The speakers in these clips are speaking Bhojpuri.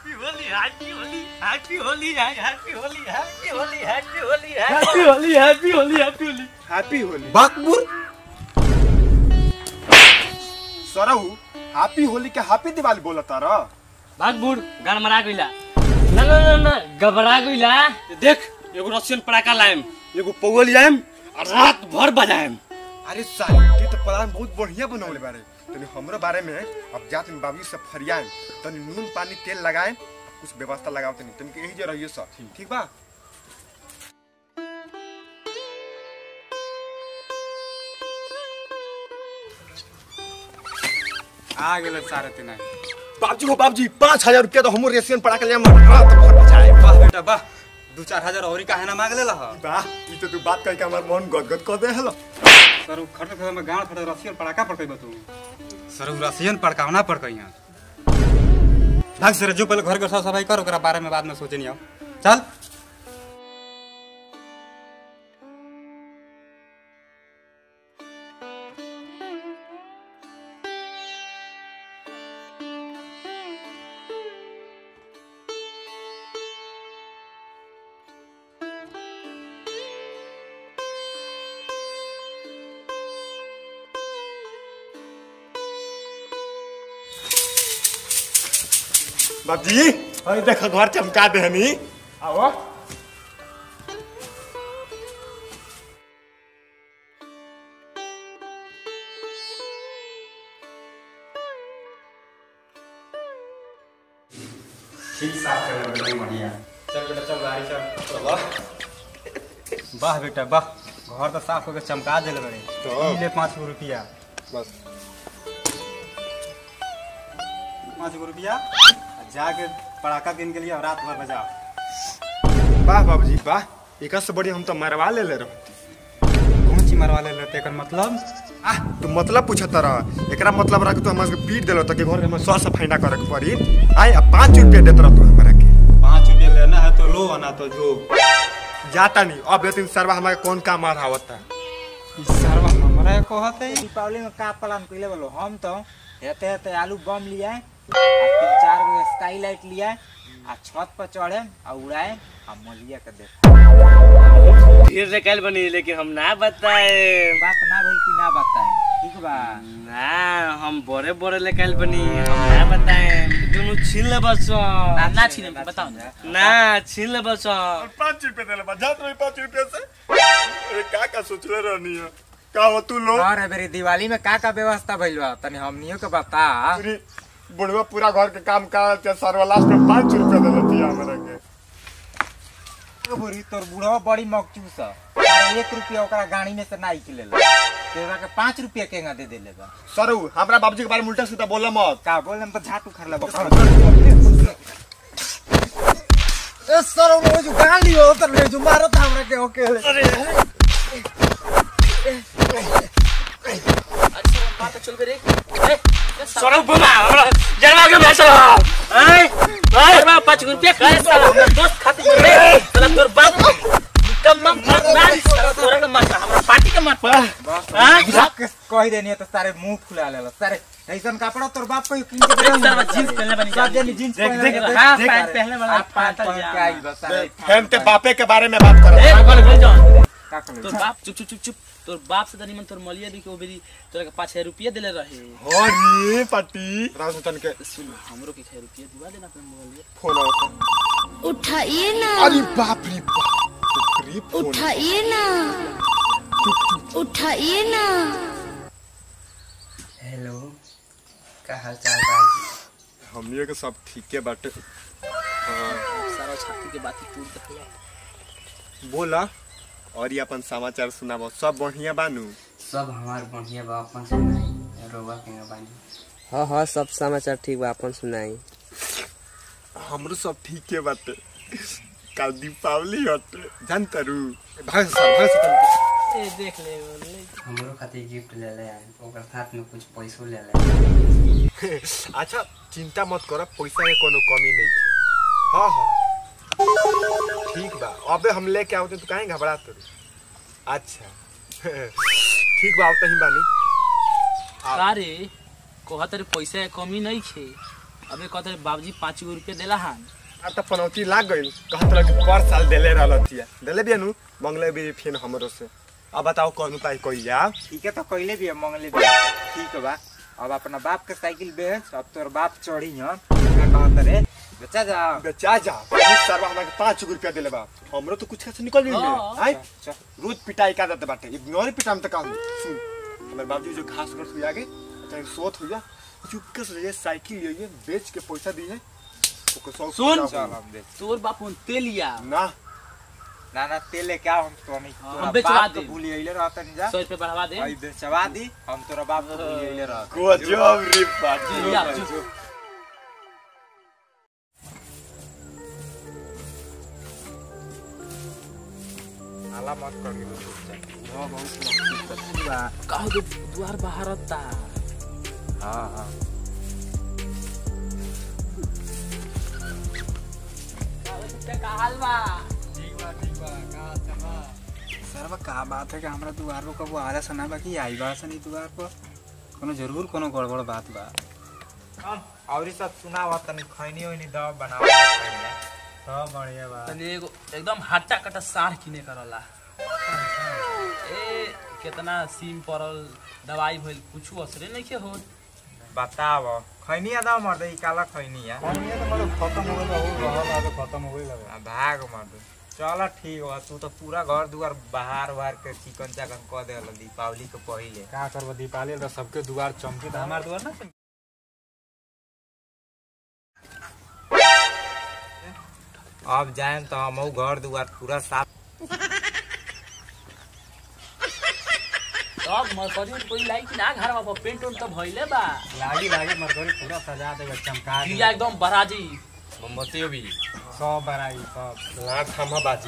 Happy Holi happy Holi happy Holi happy Holi happy Holi happy Holi happy Holi happy Holi happy Holi happy Holi Bakpur Sarhu happy Holi के हैप्पी दिवाली बोलत तारा भाग बूढ़ गड़मड़ा गइला ना ना ना ना घबरा गइला देख एगो रसियन पड़ाका लाएम एगो पौल लाएम और रात भर बजाएम अरे साली ते तो प्लान बहुत बढ़िया बनौले बारे तनी हमरो बारे में अब जात में बाबू से फरियाएं तनी नून पानी तेल लगाएं कुछ व्यवस्था लगाओ तनी तनी के यही जे रहिए सब ठीक बा आ गेल सारे तिना बाबजी हो बाबजी पाँच हजार रुपया तो हम रेसियन पड़ा के लिए रात भर बचाए वाह बेटा वाह दू चार हजार और काहे ना मांग लेला ह वाह ई तो तू बात कह के हमार मन गदगद कर दे हलो सर उ खट खट में गांड फटे रसियन पड़ाका पड़कई बतू सर उ रसियन पड़कावना पड़कई हां भाग सर जो पहले घर के साफ सफाई कर ओकरा बारे में बाद में सोचे नहीं आओ चल बाबजी अरे देखो घर चमका दे हनी आओ ठीक साफ कर ले बढ़िया चल बेटा चल गाड़ी चल वाह वाह बेटा वाह घर तो साफ होके चमका देले बड़े तो। ई ले पाँच गो रुपया बस पाँच गो रुपया आ जाके पड़ाका किन के लिए और रात भर बजाओ वाह बाबूजी वाह एक से बढ़िया हम तो मरवा ले ले रहो कौन ची मरवा ले लेते एकर मतलब आह तू मतलब पूछत रह एकरा मतलब रह के तू हमरा के पीट देलो तो के घर में सौ सफाई ना करे के पड़ी आय अब पाँच रुपया देत रह तू हमरा के पाँच रुपया लेना है तो लो ना तो जो जाता नहीं अब लेकिन सरवा हमारे कौन काम मार आवता ई सरवा हमरा कहत है दीपावली में का प्लान कैले बोलो हम तो हेते हेते आलू बम लिया आ तीन चार गो स्काई लाइट लिया आ छत पर चढ़े आ उड़ाए आ मलिया के देख फिर से कल बनी लेकिन हम ना बताए बात ना भइल कि ना बताए ठीक बा ना हम बड़े बड़े ले कल बनी हम ना बताए दोनों छीन ले बस ना ना छीने बताओ ना छीन ले बस पाँच रुपया देले बा जात रही पाँच रुपया से अरे का का सोचले रहनी है का हो तू लोग और बेरी दिवाली में का का व्यवस्था भइल बा तनी हमनियो के बता पूरी बुढ़वा पूरा घर के काम कर सरवा लास्ट में पाँच रुपया देले थी हमरा के बोरी तोर बुढ़वा बड़ी मकचूस है अरे एक रुपया ओकरा गाड़ी में से ना निकले तेरा के पाँच रुपया केगा दे देले बा सरू हमरा बाबूजी के बारे में उल्टा सीधा बोला मत का बोले तो झाट उखाड़ ले ए सर वो जो गाली हो तर ले जो मारो था हमरा के ओके सड़क बमा हमरा जनवा के बेचो ए ए पाँच रुपया खाए साला हमर दोस्त खातिर रे साला तोर बाप कम मत मार साला तोरा के मार हमरा पार्टी के मार हां कह देनी तो सारे मुंह फुला ले सारे ऐसन कपड़ा तोर बाप को किन के दे साला जींस पहनले बनी सब जनी जींस देख, पहन देख, हां पैंट पहनले वाला आप पैंट पहन के आई बस सारे हम ते बापे के बारे में बात कर ए बोल बोल जाओ का कर तोर बाप चुप चुप चुप चुप तोर बाप से तनी मन तोर मलिया दी के ओ बेरी तोरा के पाँच हजार रुपया देले रहे अरे पाटी राजतन के सुन हमरो के छह रुपया दिवा देना अपने मोबाइल फोन आवता उठाइए ना अरे बाप रे बाप रे फोन उठाइए ना उठाइए ना हेलो का हाल चाल बा हमनियो के सब ठीके बाटे सारा छाती के बात ही टूट दखला बोला और ये अपन समाचार सुनाबो सब बढ़िया बानू सब हमार बढ़िया बा अपन सुनाई रोबा के बानी हाँ हाँ सब समाचार ठीक बा अपन सुनाई हमरो सब ठीके बाटे कल दीपावली हटे जानता रू भाग से भाग से तनिक। ए देख ले ले हमरो खातिर गिफ्ट ले ले आए ओकर साथ में कुछ पैसो ले ले अच्छा चिंता मत कर पैसा के कोनो कमी नहीं है हाँ हाँ ठीक बा अबे हम लेके आवते तो काहे घबरा तो अच्छा ठीक बा आवते ही बानी अरे कहत रे पैसा के कमी नहीं छे अबे कहते बाबूजी पाँच गो रुपया देला हन अब त पनौती लाग गइल कहत रह कि पर साल देले रहलतिया देले बिया नु मंगले भी फिर हमरो से अब बताओ कौन उपाय कोई जा ठीक है तो कहले भी है, मंगले भी है। ठीक बा अब अपना बाप के साइकिल बेच अब तोर बाप चढ़ी हम का कहत रे बच्चा जा बेचा जा सरवा हमरा के 5 रुपया देले बा हमरो तो कुछ से निकल गइल हाँ। आई रोज पिटाई का देते बाटे इग्नोर पिटाम त काम सुन हमर बाबूजी जो घास कर हुई आगे चाहे सोत हुई चुपके से ये साइकिल ये बेच के पैसा दी है ओके सौ सुन। चल हम दे तोर बाप उन तेलिया ना ना ना तेले क्या हम तो नहीं हाँ, तोरा हम बेचवा बाप के देब। भूली अइले रहत नहीं जा सौ रुपया बढ़ावा दे भाई बेचवा दी हम तोरा बाप के भूली अइले रहत गजब रे बाजी तेलिया चुप। हाला मत कर के वो बहुत लंबी बा कहो तो द्वार बाहर ता हां हां सर का बात है कि हमरा दुआर पर कबो आला सना बा कि आई बा सनी दुआर पर कोनो जरूर कोनो गड़बड़ बात बा और सब सुनावा तनी खैनी ओनी दव बनावा सब बढ़िया बा तनी एगो एकदम हट्टा कट्टा साढ़ किने करला ए कितना सीम पड़ल दवाई भइल कुछ असरे नहीं के हो बताव खैनी आदा मर दे काला खैनी है खत्म हो गइल हो रहल अब खत्म हो गइल आ, भाग मर दे चल ठीक बा तू तो पूरा घर दुआर बाहर बाहर के चिकन चाकन क दे दीपावली के पहिले का करब दीपावली त सबके दुआर चमकी त हमार दुआर ना चमकी। अब जाएम तो हम घर दुआर पूरा साफ तब मरकरी कोई लाई कि ना घर में पेंट उंट तो भइले बा लागी लागी मरकरी पूरा सजा देगा चमका दिया एकदम बराजी मोमबत्ती भी सब बराई सब लाख हम बाजी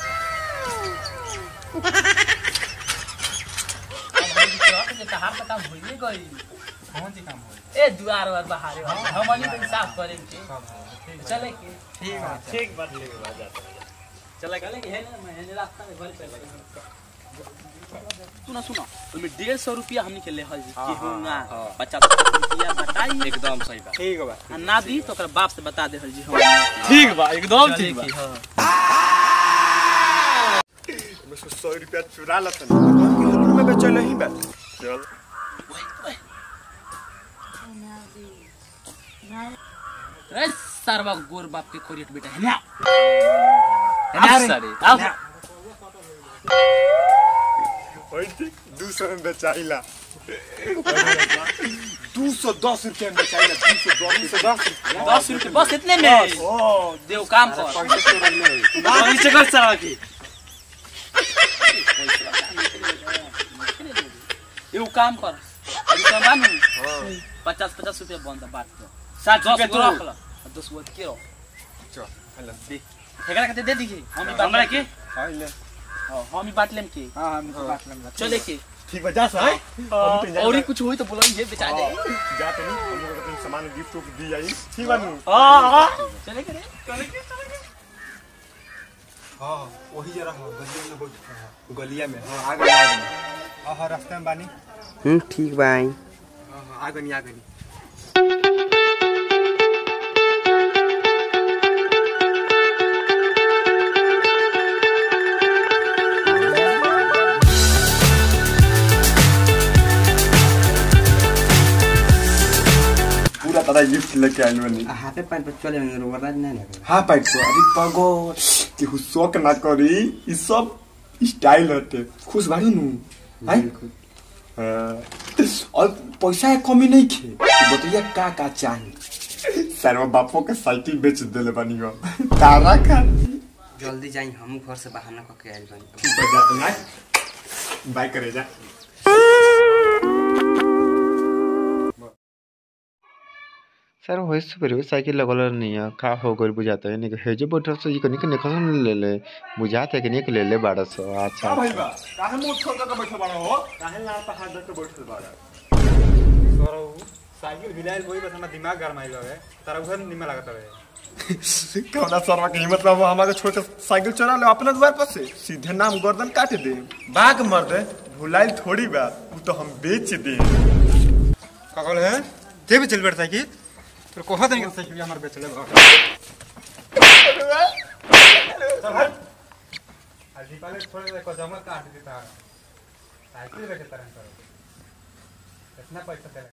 कहार का काम भइले गई कौन सी काम हो ए दुआर और बाहर हमनी तो साफ करे के चले के ठीक बा ठीक बात लेके बात जाता चले गले कि है ना मैं रास्ता में घर पे लगे सुना सुना ओमे डेढ़ सौ रुपया हमनी के ले हल जी कि हूँ ना पचास रुपया बताई एकदम सही बात ठीक बा आ ना दी तो ओकरा बाप से बता दे हल जी हम ठीक बा एकदम चले ठीक बा की हाँ मैं सौ सौ रुपया चुरा लतन किलो में बेचल ही बा चल रे सरवा गोर बाप के खोरियत बेटा है ना अब सारे अब ओए ठीक दू सौ में बेचाइला दू सौ दस रुपया में बेचाइला दू सौ दस रुपया दस रुपये बस इतने में ओ देव काम कर पैसे तो रहने नीचे कर सारा की एगो काम कर अभी तो बानू पचास पचास रुपया बंद है बात कर साठ दस रुपया गो तू रख ला और दस गो के रख चल हेलो दे एकरा कहते दे दीजिए हम ही बांट हमरा लेम के हां ले हाँ, हम ही बांट लेम के हां हम तो बात लंबा चले के ठीक बा जा सर हम तो और ही कुछ हुई तो बोलो ये बेचा जाए जा तो नहीं हम लोग को सामान गिफ्ट उफ्ट दी जाई ठीक बा नु हां हां चले के रे हां वही जरा हां गलिया में बहुत गलिया में हां आगे आगे हां हां रास्ते में बानी हम्म ठीक बा आई हां हां आगे नहीं आगे नहीं पूरा पता गिफ्ट लेके आइल बनी हाथे पैर पर चले रोबराज नहीं लगे हाँ पैक को अरे पगो केहू शौक ना करी ई सब स्टाइल हटे खुश बाड़ी नु हैं हाँ। और पैसा के कमी नहीं खे बतैया का का चाही सर बापो के साइकिल बेच देले बानी गो तारा का जल्दी जाई हम घर से बहाना करके आइल बानी ठीक है जा ना बाय करे जा सर वही से फिर भी साइकिल लगल नहीं है का हो गइल बुझाता है नहीं हेजे बैठल से ये कनी के निकल ले ले बुझाता है कि नहीं के ले ले बारह सौ अच्छा का भाई अच्छा बा काहे मुंह छोड़ के बैठल बाड़ा हो काहे लाल पे हाथ रख के बैठल बाड़ा सरो साइकिल भिलाइल वही बस हमरा दिमाग गरमाइल हवे तारा उधर निमन लागत हवे कौना सरवा के हिम्मत बाबू हमारे छोड़ के साइकिल चला ले अपने द्वार पर से सीधे नाम गर्दन काट दे बाग मर दे भुलाइल थोड़ी बा वो तो हम बेच दे का कहल है के भी चल बैठ साइकिल तो कोहा देंगे साइकिल हमारे बेच ले घर चल हट आज दीपावली छोड़ दे को जमा काट देता साइकिल बेचे तरह करो कितना पैसा दे